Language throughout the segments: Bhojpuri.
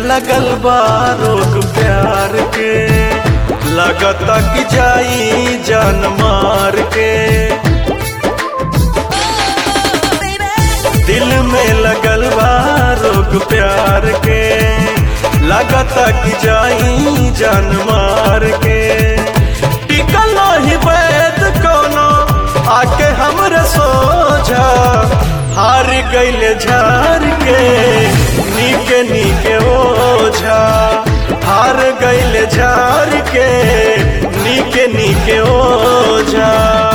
लगल बा रोग प्यार के लगता कि जाई जान मार के दिल में लगल बा रोग प्यार के लगता कि जाई जान मार के टिकल ही वैद कोनो आके हमरे सोझा हार गईले झार के नीके नीके ओझा हार गईले झार के नीके नीके ओझा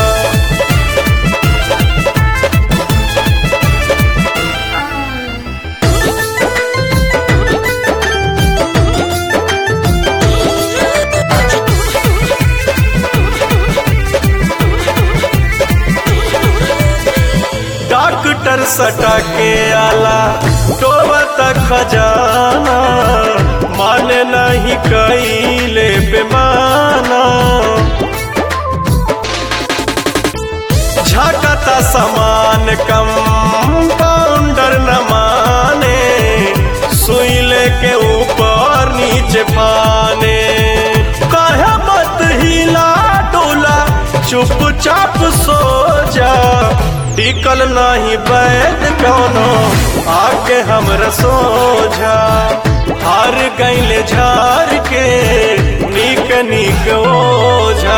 डॉक्टर सटा के आला टोबा तक खजाना माने नहीं कैले बेमाना झकता समान कम पाउंडर न माने सुई लेके ऊपर नीचे पाने कहे मत हिला डोला चुपचाप सो जा टिकल नहीं बैद कौनो आके हमरा सोझा हार गईले झार के नीक नीक ओझा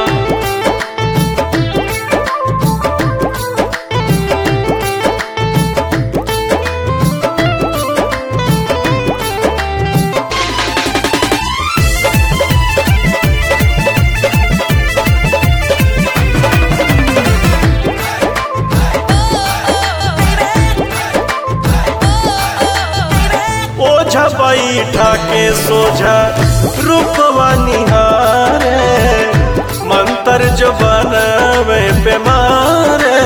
ओझा बैठा के सोझा रूपवा निहारे मंत्र जो बनवे बेमारे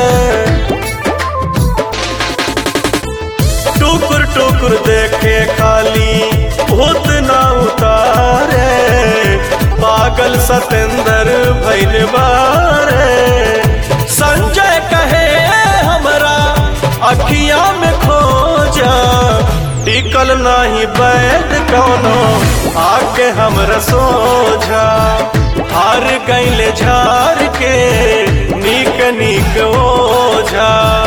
टुकुर टुकुर देखे खाली भूत ना उतारे पागल सतेंद्र भैल बारे संजय कहे हमरा अखिया में खोजा टिकल नहीं बैद कौनो आके हमरा सोझा हार गईले झार के नीक नीक ओझा